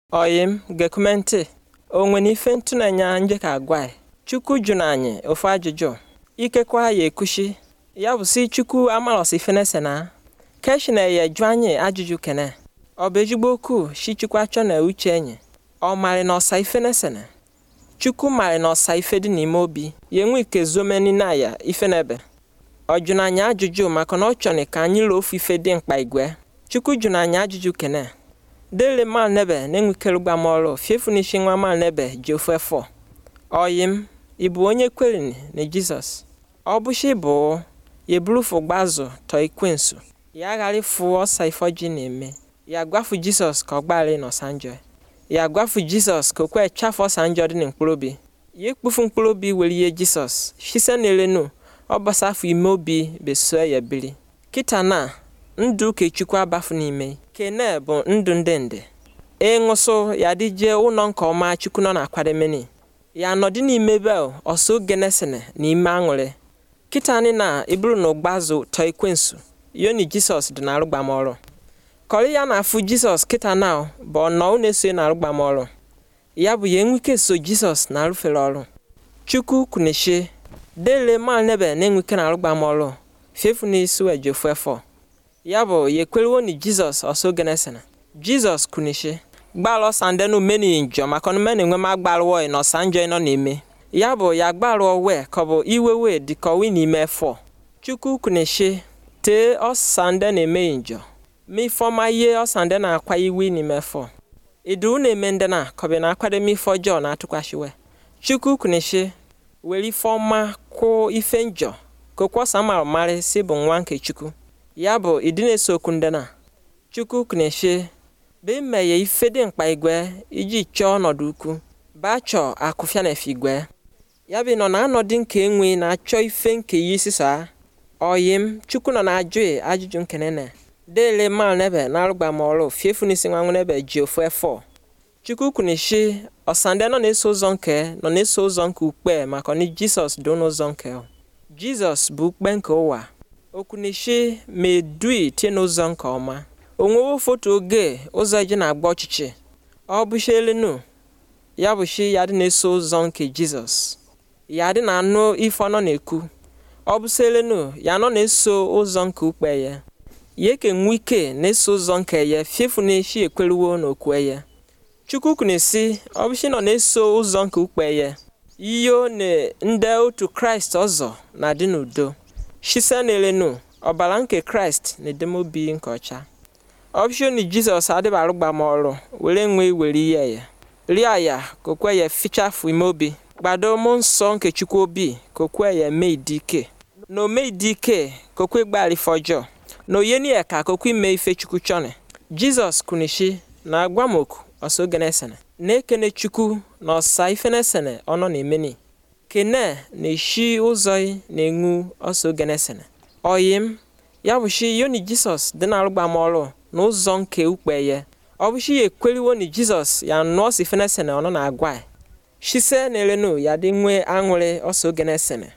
Oyi m gekume ntị o nwere ife ntụnanya nje ka agwa ị Chukwu jụrụ anyị ofu ajụjụ ikekwa ya ekushi ya bụ si Chukwu amarọsi ife na-ese na keshina ya jụ anyị ajụjụ kene ọ bụ ezigbo okwu shi Chukwu achọ na uche enyi ọ marị na ọsa ife na-esene Chukwu marị na ọsa ife dị n'ime obi ya enwe ike zomeni na ya ife na-ebe ọ jụrụ anyị ajụjụ maka na ọ chọrọ ka anyị lụọ ofu ife dị mkpa igwe Chukwu jụrụ anyị ajụjụ kene dele mal nebe na-enwekere gba m ọrụ fiefu n'isi nwa mal nebe ji ofu efọ oyi m ị bụ onye kwerini na Jizọs ọ bụshi bụ ya eburufu gbazụ tọ ikwensu ya ghara ịfụ ọsa ife ọjị na-eme ya gwafu Jizọs ka ọ gbaghara n'ọsa njọ ya gwafu Jizọs ka o kwe chafu ọsa njọ dị na mkpụrụ obi ya ekpufu mkpụrụ obi were ihe Jizọs shise na elenu ọ gbasafụ ime obi beso ya biri kịta na ndụ ukechukwu abafu n'ime kene bụ ndụ ndị ndị ịṅụsụ ya dịje ụlọ nke ọma chukwu nọ na-akwademeni ya nọdị n'ime be ọsọ genesene na ime aṅụrị kịta anyị na iburu na ụgbazụ tọ ekwensu yoni jisọs dị na-arụgbamọrụ kọrị ya na-afụ jisọs kịta na bụ ọnọ na-eso na arụgbamọrụ ya bụ ya enwike so jisọs na-arụfere ọrụ chukwu kwuneshi dele mal nebe na-enwike na arụgbamọrụ fefu n'isi wejofu efọ ya bụ ya ekwerewo ni jizọs ọsọ genesena jizọs kwunishe gbalụ sandenu meni njọ maka na meni enwe ma gbalụọ na ọsa njọ nọ na-eme ya bụ ya gbalụọ wee ka ọ bụ iwe wee dịkọwi n'ime efọ chukwu kwunishe tee ọsande na-emeghị njọ ma ifeọma ihe ọsande na-akwa iwe n'ime efọ idu na-eme ndị na kọbi na akwademe ife ọjọọ na-atụkwashiwe chukwu kwunishe were ifeọma kwụ ife njọ ka okwọsa mara marị si bụ nwa nke chukwu ya bụ ịdị na-eso okwu ndị na chukwu kneshe bụ imeghe ife dị mkpa igwe iji chọọ ọnọdụ ukwu ba chọọ akụfịa na efe igwe ya bụ nọ na anọdụ nke enwe na-achọ ife nke yi sisa oyi m chukwu nọ na-ajụ ajụjụ nkene na dele mal nebe na arụgbamọrụ fiefu n'isi nwa nebe ji ofu efọ chukwu kneshe ọsande nọ na-eso ụzọ nke nọ na-eso ụzọ nke ukpe maka na jisọs dị n'ụzọ nke jizọs bụ ukpe nke ụwa okwunishi ma edui tie n'ụzọ nke ọma onwewo foto oge ụzọ eji na-agba ọchịchị ọ bụshi elenu ya bụshi ya dị na-eso ụzọ nke jizọs ya dị na-anụ ife ọ nọ na-ekwu ọ bụsi elenu ya nọ na-eso ụzọ nke ukpe ya ya eke nwe ike na-eso ụzọ nke ya fiefu na-eshi ekweruwo na okwe ya chukwu kwunesi ọ bụshi nọ na-eso ụzọ nke ukpe ya iyo na ndị otu kraịst ọzọ na-adị n'udo shise na-elenu ọbara nke kraịst na-edemobi nke ọcha ọbụshoni jizọs adịba arụgbamọrụ were nwee were ihe ya rie ya ka okwe ya fichafu ime obi gbado mụ nsọ nke chukwu obi ka okwe ya mee ịdị ike na o mee ịdị ike ka okwe gbara ife ọjọọ na oyeni ya ka okwe ime ife chukwu chọni jizọs kwunishi na agwamoku ọsọ genesene na-ekene chukwu na ọsa ife nesene ọ nọ na-emeni kene na-eshi ụzọ na-enwu ọsọ genesene oyi m ya bụshi yoni jisọs dị na arụgbamọrụ n'ụzọ nke ukpe ya ọ bụshi ya ekweriwo ni jizọs ya nụọ si fenesene ọ nọ na-agwa shise na elenu ya dị nwee aṅụrị ọsọ genesene